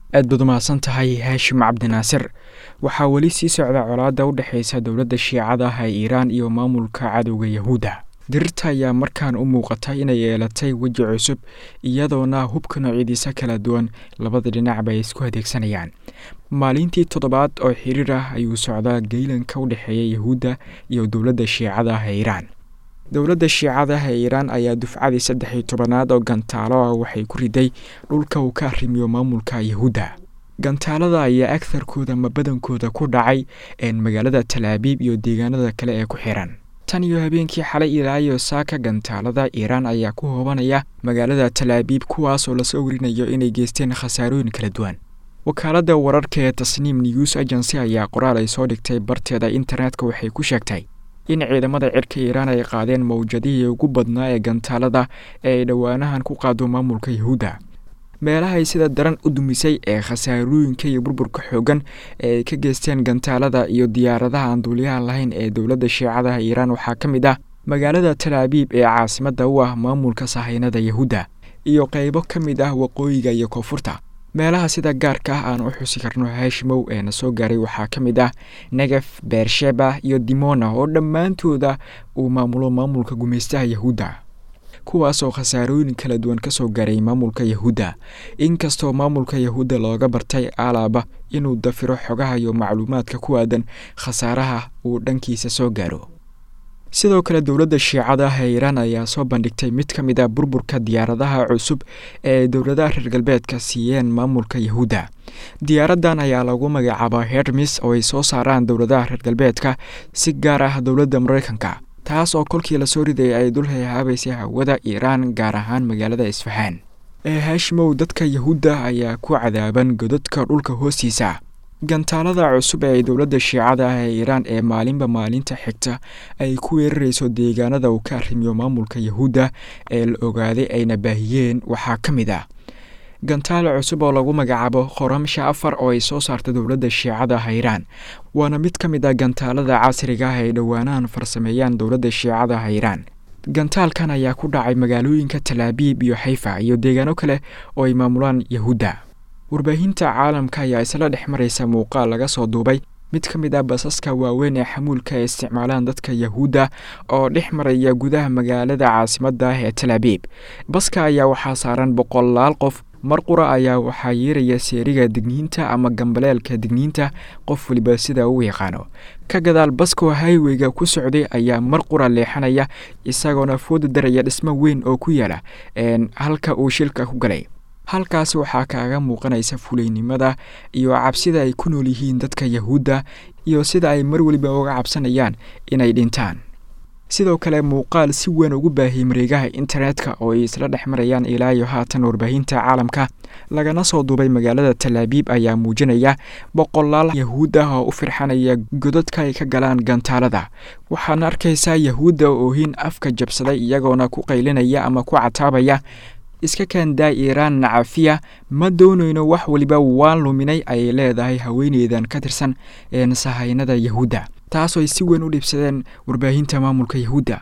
aad baad umahadsan tahay haashim cabdinaasir waxaa weli sii socda colaadda u dhexaysa dowladda shiicada ah ee iiraan iyo maamulka cadowga yahuudda dirirta ayaa markaan u muuqata inay yeelatay weji cusub iyadoona hubka noocyadiisa kala duwan labada dhinacba ay isku adeegsanayaan maalintii toddobaad oo xiriir ah ayuu socdaa geylanka u dhexeeya yahuudda iyo dowladda shiicada ah ee iiraan dowladda shiicada ah ee iiraan ayaa dufcadii saddex iyo tobanaad oo gantaalo ah waxay ku riday dhulka uu ka arrimiyo maamulka yahuudda gantaalada ayaa agharkooda ma badankooda ku dhacay magaalada talaabiib iyo deegaanada kale ee ku xiran tan iyo habeenkii xalay ilaayo saaka gantaalada iiraan ayaa ku hoobanaya magaalada talaabiib kuwaasoo lasoo warinayo inay geysteen khasaarooyin kala duwan wakaaladda wararka ee tasniim news agency ayaa qoraal ay soo dhigtay barteeda internetka waxay ku sheegtay in ciidamada cirka iiraan ay qaadeen mawjadihii ugu badnaa ee gantaalada ee ay dhowaanahan ku qaado maamulka yahuudda meelahay sida daran u dumisay ee khasaarooyinka iyo burburka xoogan ee ay ka geysteen gantaalada iyo diyaaradaha aan duuliyaha lahayn ee dowladda shiicadaha iiraan waxaa ka mid ah magaalada talaabiib ee caasimadda u ah maamulka sahaynada yahuudda iyo qaybo ka mid ah waqooyiga iyo koonfurta meelaha sida gaarka ah aan u xusi karno haashimow ee na soo gaaray waxaa ka mid ah negef beersheba iyo dimona oo dhammaantooda uu maamulo maamulka gumaystaha yahuudda kuwaasoo khasaarooyin kala duwan ka soo gaaray maamulka yahuudda inkastoo maamulka yahuudda looga bartay alaaba inuu dafiro xogaha iyo macluumaadka ku aadan khasaaraha uu dhankiisa soo gaaro sidoo kale dowladda shiicada ah ee iiraan ayaa soo bandhigtay mid ka mid a burburka diyaaradaha cusub ee dowladaha reer galbeedka siiyeen maamulka yahuudda diyaaraddan ayaa lagu magacaabaa hermis oo ay soo saaraan dowladaha reer galbeedka si gaar ah dowladda maraykanka taas oo kolkii lasoo ridayay ay dul hayhaabaysay hawada iiraan gaar ahaan magaalada isfahaan ee haashimow dadka yahuudda ayaa ku cadaaban godadka dhulka hoostiisa gantaalada cusub ee ay dowladda shiicada ah ee iiraan ee maalinba maalinta xigta ay ku weerarayso deegaanada uu ka arrimiyo maamulka yahuudda ee la ogaaday ayna baahiyeen waxaa ka mid ah gantaal cusub oo lagu magacaabo qoramsha afar oo ay soo saarta dowladda shiicada ah iiraan waana mid ka mid ah gantaalada casriga ah ay dhowaanahan farsameeyaan dowladda shiicada ah iiraan gantaalkan ayaa ku dhacay magaalooyinka talaabiib iyo xayfa iyo deegaano kale oo ay maamulaan yahuudda warbaahinta caalamka ayaa isla dhex maraysa muuqaal laga soo duubay mid ka mid ah basaska waaweyn ee xamuulka ay isticmaalaan dadka yahuudda oo dhex maraya gudaha magaalada caasimadda ah ee talaabiib baska ayaa waxaa saaran boqolaal qof mar qura ayaa waxaa yeeraya seeriga digniinta ama gambaleelka digniinta qof waliba sida uu yaqaano ka gadaal baskoo highweyga ku socday ayaa mar qura leexanaya isagoona fooda daraya dhismo weyn oo ku yaala halka uu shilka ku galay halkaas waxaa kaaga muuqanaysa fulaynimada iyo cabsida ay ku nool yihiin dadka yahuudda iyo sida ay mar weliba uga cabsanayaan inay dhintaan sidoo kale muuqaal si weyn ugu baahiyey mareegaha internetka oo ay isla dhex marayaan ilaa iyo haatan warbaahinta caalamka lagana soo duubay magaalada talaabiib ayaa muujinaya boqolaal yahuud ah oo u firxanaya godadka ay ka galaan gantaalada waxaana arkaysaa yahuudda oohin afka jabsaday iyagoona ku qaylinaya ama ku cataabaya iska kaandaa iiraan nacafiya ma doonayno wax weliba waan luminay ayay leedahay haweeneydan ka tirsan een sahaynada yahuudda taasoo ay si weyn u dhibsadeen warbaahinta maamulka yahuudda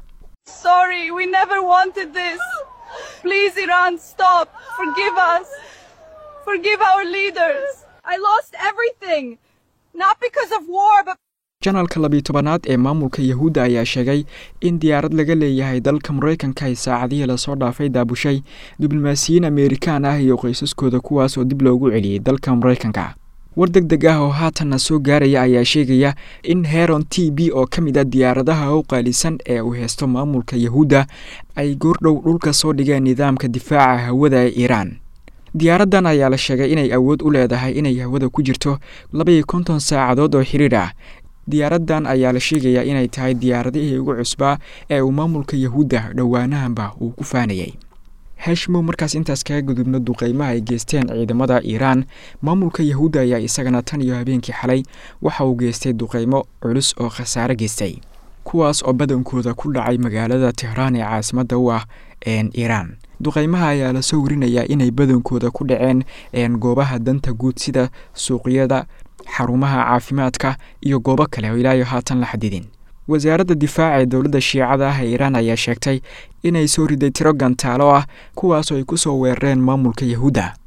janalka labiyi tobanaad ee maamulka yahuudda ayaa sheegay in diyaarad laga leeyahay dalka maraykanka ay saacadihii lasoo dhaafay daabushay diblomaasiyiin ameerikaan ah iyo qoysaskooda kuwaas oo dib loogu celiyey dalka maraykanka war deg deg ah oo haatanna soo gaaraya ayaa sheegaya in heron t b oo ka mid a diyaaradaha u qaalisan ee uu heysto maamulka yahuudda ay goordhow dhulka soo dhigeen nidaamka difaaca hawada ee iiraan diyaaraddan ayaa la sheegay inay awood u leedahay inay hawada ku jirto labaiyo konton saacadood oo xiriir ah diyaaraddan ayaa la sheegayaa inay tahay diyaaradihii ugu cusbaa ee uu maamulka yahuudda dhowaanahanba uu ku faanayay hashimow markaas intaas kaga gudubno duqeymaha ay geysteen ciidamada iiraan maamulka yahuudda ayaa isagana tan iyo habeenkii xalay waxa uu geystay duqeymo culus oo khasaare geystay kuwaas oo badankooda ku dhacay magaalada tehraan ee caasimadda u ah iiraan duqeymaha ayaa lasoo warinayaa inay badankooda ku dhaceen goobaha danta guud sida suuqyada xarumaha caafimaadka iyo goobo kale oo ilaayo haatan la xadidin wasaaradda difaaca ee dowladda shiicada ah ee iiraan ayaa sheegtay inay soo riday tiro gantaalo ah kuwaasoo ay ku soo weerareen maamulka yahuudda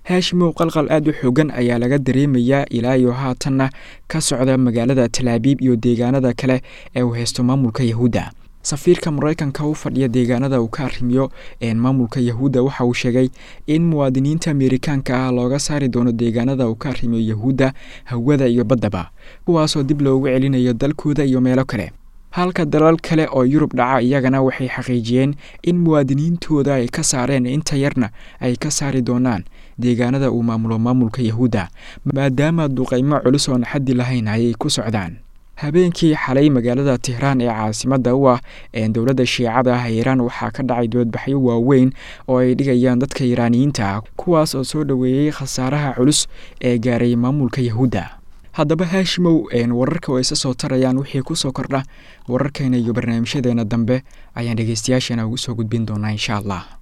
haashimow qalqal aada u xoogan ayaa laga dareemayaa ilaa iyo haatanna ka socda magaalada talaabiib iyo deegaanada kale ee uu haysto maamulka yahuudda safiirka maraykanka u fadhiya deegaanada uu ka arrimiyo maamulka yahuudda waxa uu sheegay in muwaadiniinta amerikaanka ah looga saari doono deegaanada uu ka arrimiyo yahuudda hawada iyo baddaba kuwaasoo dib loogu celinayo dalkooda iyo meelo kale halka dalal kale oo yurub dhaca iyagana waxay xaqiijiyeen in muwaadiniintooda ay ka saareen inta yarna ay ka saari doonaan deegaanada uu maamulo maamulka yahuudda maadaama duqaymo culus oon xaddi lahayn ayay ku socdaan habeenkii xalay magaalada tehraan ee caasimadda u ah ee dowladda shiicada ah iiraan waxaa ka dhacay doodbaxyo waaweyn oo ay dhigayaan dadka iiraaniyiinta ah kuwaas oo soo dhoweeyey khasaaraha culus ee gaaray maamulka yahuudda haddaba haashimow wararka oo isa soo tarayaan wixii kusoo kordha wararkeena iyo barnaamijyadeena dambe ayaan dhegeystayaashana ugu soo gudbin doonaa insha allah